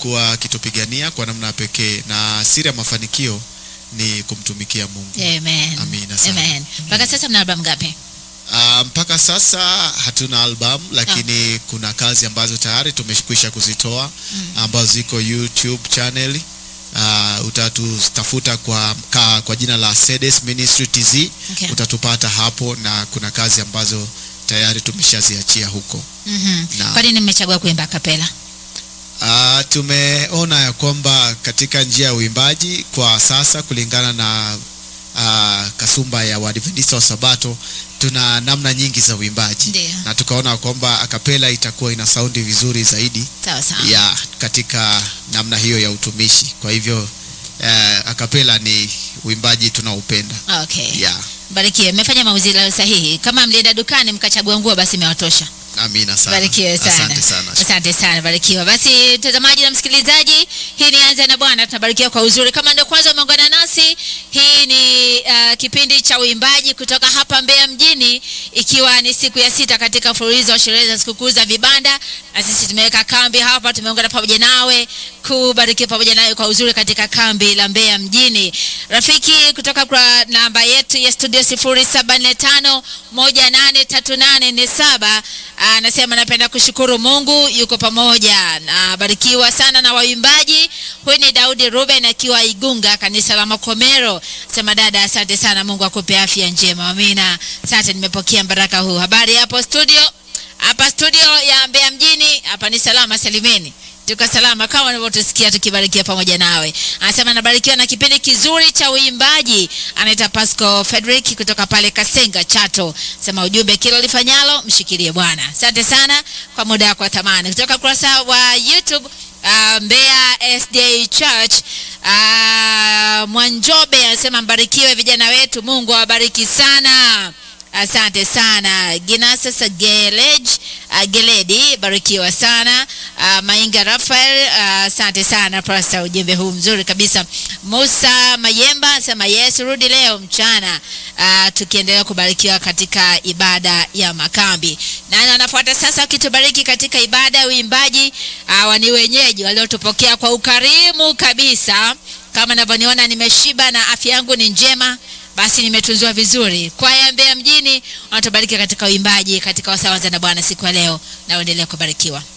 amekuwa akitupigania kwa namna ya pekee, na siri ya mafanikio ni kumtumikia Mungu. Amen. Amina sana. Amen. Mpaka sasa mna albamu ngapi? Ah, mpaka sasa hatuna album lakini kuna kazi ambazo tayari tumekwisha kuzitoa ambazo ziko YouTube channel. Uh, utatutafuta kwa, ka, kwa jina la Sedes Ministry TZ Okay. utatupata hapo, na kuna kazi ambazo tayari tumeshaziachia huko. Mhm. Na- Kwa nini mmechagua kuimba kapela? Uh, tumeona ya kwamba katika njia ya uimbaji kwa sasa kulingana na uh, kasumba ya Waadventista wa Sabato tuna namna nyingi za uimbaji Ndio. na tukaona kwamba akapela itakuwa ina saundi vizuri zaidi Sawa sawa. ya katika namna hiyo ya utumishi. Kwa hivyo uh, akapela ni uimbaji tunaupenda. Okay. Yeah. Barikiwe. Mmefanya maamuzi leo sahihi. Kama mlienda dukani mkachagua nguo basi imewatosha. Amina sana. Barikiwe sana. Asante sana. Asante sana, barikiwa. Basi mtazamaji na msikilizaji, hii ni Anza na Bwana, tunabarikiwa kwa uzuri. Kama ndio kwanza umeungana nasi, hii ni uh, kipindi cha uimbaji kutoka hapa Mbeya mjini, ikiwa ni siku ya sita katika mfululizo wa sherehe za sikukuu za vibanda, na sisi tumeweka kambi hapa, tumeungana pamoja nawe kubarikiwa pamoja nawe kwa uzuri katika kambi la Mbeya mjini. Rafiki, kutoka kwa namba yetu ya studio 0745 183847 anasema napenda kushukuru Mungu yuko pamoja. Nabarikiwa sana na waimbaji. Huyu ni Daudi Ruben akiwa Igunga, kanisa la Makomero. Sema dada, asante sana, Mungu akupe afya njema. Amina. Asante, nimepokea baraka huu. Habari hapo studio? Hapa studio ya Mbeya mjini, hapa ni salama salimeni. Tuko salama kama unavyotusikia tukibarikiwa pamoja nawe. Anasema anabarikiwa na kipindi kizuri cha uimbaji. Anaita Pasco Frederick kutoka pale Kasenga Chato. Sema ujumbe kila ulifanyalo mshikilie Bwana. Asante sana kwa muda wako wa thamani. Kutoka kurasa wa YouTube uh, Mbeya SDA Church uh, Mwanjobe anasema mbarikiwe vijana wetu, Mungu awabariki sana. Asante sana Ginasa Sagelej uh, Geledi, barikiwa sana uh, Mainga Rafael, uh, asante sana pasta, ujumbe huu mzuri kabisa. Musa Mayemba sema yes, rudi leo mchana, uh, tukiendelea kubarikiwa katika ibada ya makambi. Nani anafuata sasa akitubariki katika ibada ya uimbaji? Uh, ni wenyeji waliotupokea kwa ukarimu kabisa, kama navyoniona nimeshiba na afya yangu ni njema basi nimetunzwa vizuri. Kwaya Mbeya mjini wanatubariki katika uimbaji katika wasawanza na Bwana siku ya leo, na uendelee kubarikiwa.